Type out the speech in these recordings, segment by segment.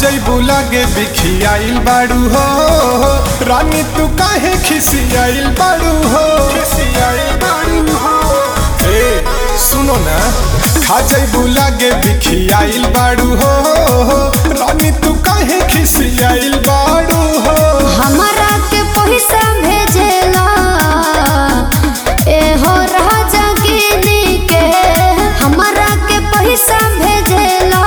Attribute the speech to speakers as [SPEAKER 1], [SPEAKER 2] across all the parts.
[SPEAKER 1] जैबू लागे बिखियाइल बाड़ू हो रानी तू काहे खिसियाइल बाड़ू हो खिसियाइल बाड़ू हो ए सुनो ना खा जैबू लागे बिखियाइल बाड़ू हो रानी तू काहे खिसियाइल बाड़ू हो
[SPEAKER 2] हमरा के पैसा भेजेला एहो राजा गिनी के हमरा के पैसा भेजेला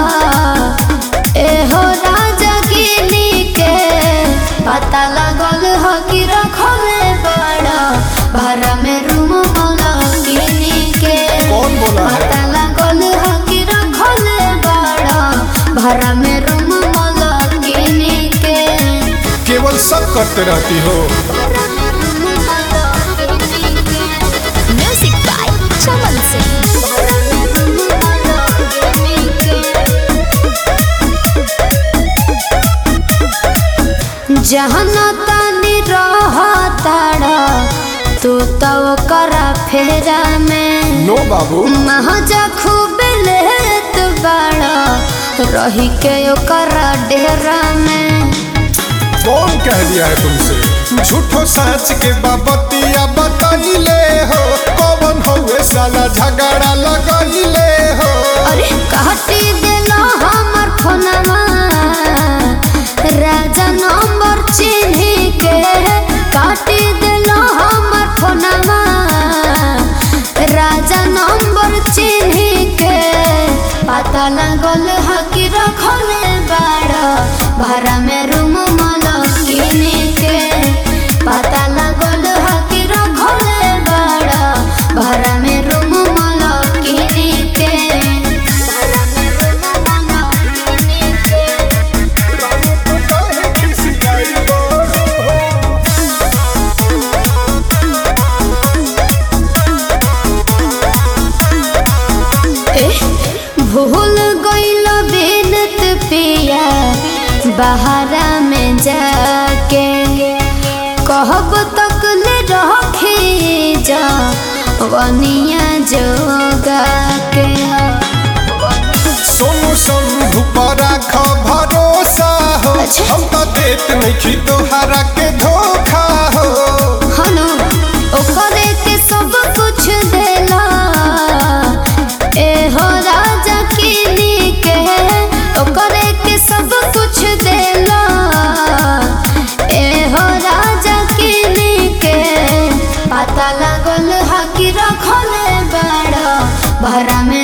[SPEAKER 2] एहो राजा गिनी के पता लगल हो कि रखले बड़ा भाड़ा में रूम वाला गिनी के
[SPEAKER 1] कौन बोला है?
[SPEAKER 2] पता लगल हो कि रखले बड़ा भाड़ा में रूम वाला गिनी के
[SPEAKER 1] केवल सब करते रहती हो
[SPEAKER 2] Music by Chaman Singh. जहना तानी रहताड़ा तू तो करा फेरा में
[SPEAKER 1] नो बाबू
[SPEAKER 2] महाजा खूब लेत बाड़ा रही के ओकरा डेरा में
[SPEAKER 1] कौन कह दिया है तुमसे झूठो सच के बाबतिया बताइले हो कौन हुए साला झगड़ा लगाइले हो
[SPEAKER 2] अरे काटी देला हमर फोनवा राजा नंबर चिन्ह के काटी देला हमर फोनवा राजा नंबर चिन्ह के पता लगल ह कि रखले बाड़ा भाड़ा में रूम मलकिन के पता लगल ह कि रखले बाड़ा भाड़ा में रूम मलकिन के भाड़ा में रूम मलकिन के
[SPEAKER 1] काहे खिसियाई हो?
[SPEAKER 2] भूल गईल बेनत पिया बहारा में जाके कहब तक ले रखी जा वनिया जोगा के
[SPEAKER 1] सोनू शंभू पर राख भरोसा हो
[SPEAKER 2] अच्छा।
[SPEAKER 1] हम तो देत नहीं तोहरा के धोखा हो
[SPEAKER 2] हनु ओकरे के सब कुछ देला ए हो राजा किनी के ओकरे के सब कुछ देला ए हो राजा किनी के पता लगल हा कि रखले बड़ा भरा में